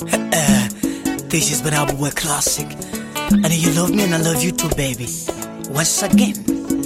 This has been our boy Classic. And you love me and I love you too, baby. Once again.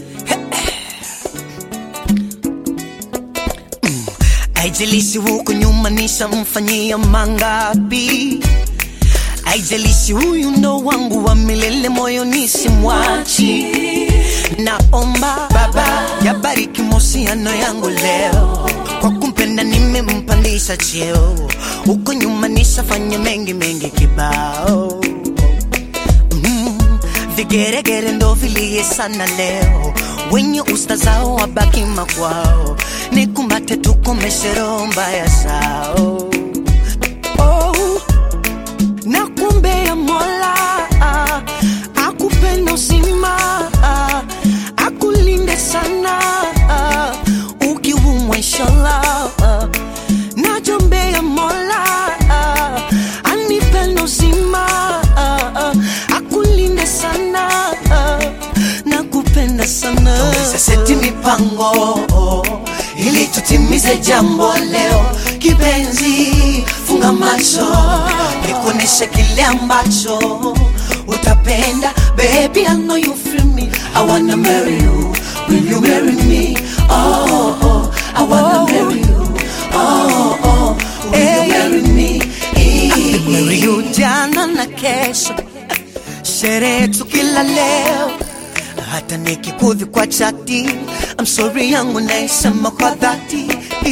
Haijalishi huko nyuma nishamfanyia mangapi, haijalishi huyu ndo wangu wa milele, moyo nisimwachi. Naomba Baba yabariki mahusiano yangu leo, kwa kumpenda nimempandisha cheo, huko nyuma nishafanya mengi mengi kibao mm, vigeregere ndo vilie sana leo, wenye usta zao wabaki makwao, nikumbate tukomeshe roho mbaya zao oh, nakuombea Mola ah, akupenda uzima ah, akulinde sana ah, ukiumwa inshallah ah, najombea Mola ah, anipenda uzima ah, ah, akulinde sana ah, nakupenda sana Tuweze seti mipango ili tutimize jambo leo. Kipenzi, funga macho nikuoneshe kile ambacho utapenda. Baby, I know you feel me. I wanna marry you. Will you marry me? Oh, oh, I wanna marry you. Oh, oh, will you marry me? Marry you jana na kesho, sherehe tu kila leo, hata nikikudhi kwa chati, I'm sorry yangu naisema kwa dhati.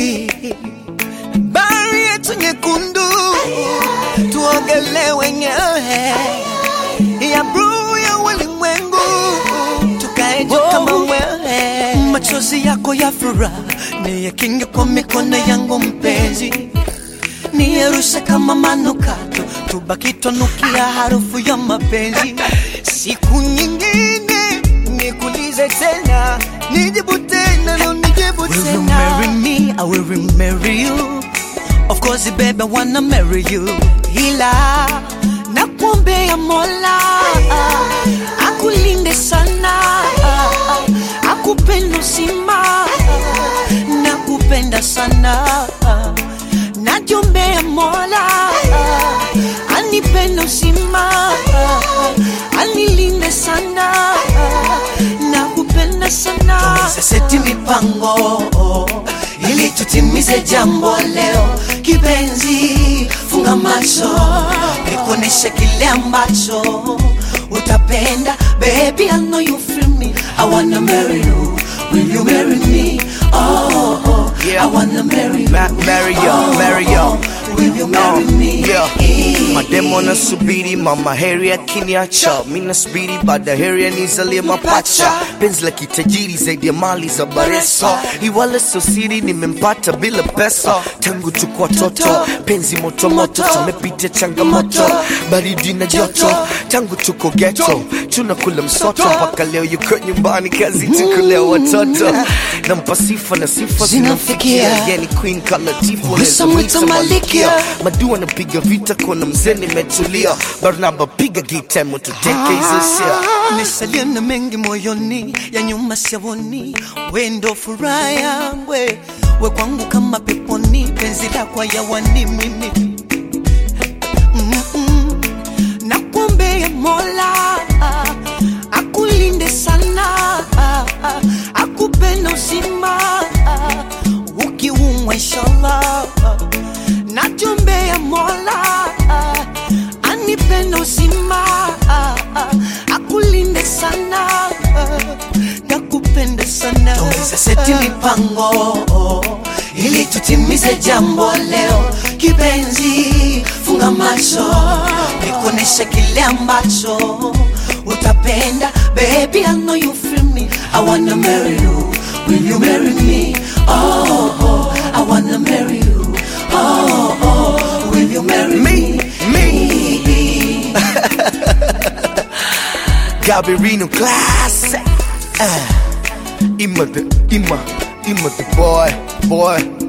Bahari yetu nyekundu, tuogelee wenyewe ya bluu ya ulimwengu, tukae juu kama wewe. Machozi yako ya furaha niyakinge kwa mikono yangu mpenzi niyerushe kama manukato, tubaki twanukia harufu ya mapenzi. Siku nyingine nikulize tena, nijibu tena, no nijibu Will you tena. marry me? I will marry you. Of course, baby, I wanna marry you. Ila nakuombea Mola akulinde sana, akupenda uzima, nakupenda sana najombea Mola anipende uzima, anilinde sana, nakupenda sana. Tuweze seti mipango ili tutimize jambo leo. Kipenzi, funga macho nikuoneshe kile ambacho utapenda. Baby, I know you feel me. I wanna marry you. Will you marry me? Oh, oh, Yeah. I wanna marry you. Ma- marry you, Oh, marry you. oh, Will you marry Uh, me? yeah. Mademo nasubiri mama heri akiniacha, mi nasubiri baada heri anizalie mapacha. Penzi la kitajiri zaidi ya mali za Baresa, iwala sio siri, nimempata bila pesa. Tangu tuko watoto, penzi moto moto, tumepita changamoto, baridi na joto. Tangu tuko ghetto, tunakula msoto mpaka leo yuko nyumbani, kazi tukulea watoto. Nampa sifa na sifa zinamfikia, yani queen kala tifu Usamwita Malikia. madua napiga vita kona mzee nimetulia barnaba piga gitemo tuteke hizo sia Nisalia na mengi moyoni ya nyuma siaoni, we ndo furaha yangu, we we kwangu kama peponi, penzi lako hayawani mimi Mm-mm. Nakuombea Mola akulinde sana, akupenda uzima, ukiumwa inshallah. Najombea Mola anipenda uzima, akulinde sana, nakupenda sana. Tuweze seti mipango ili tutimize jambo leo. Kipenzi, funga macho nikuoneshe kile ambacho utapenda. Baby, I know you feel me. I wanna marry you. Will you marry me? Oh, oh, I wanna marry you. Oh, oh, will you marry me? Me, Gabirino classic uh, Ima the Ima Ima the boy boy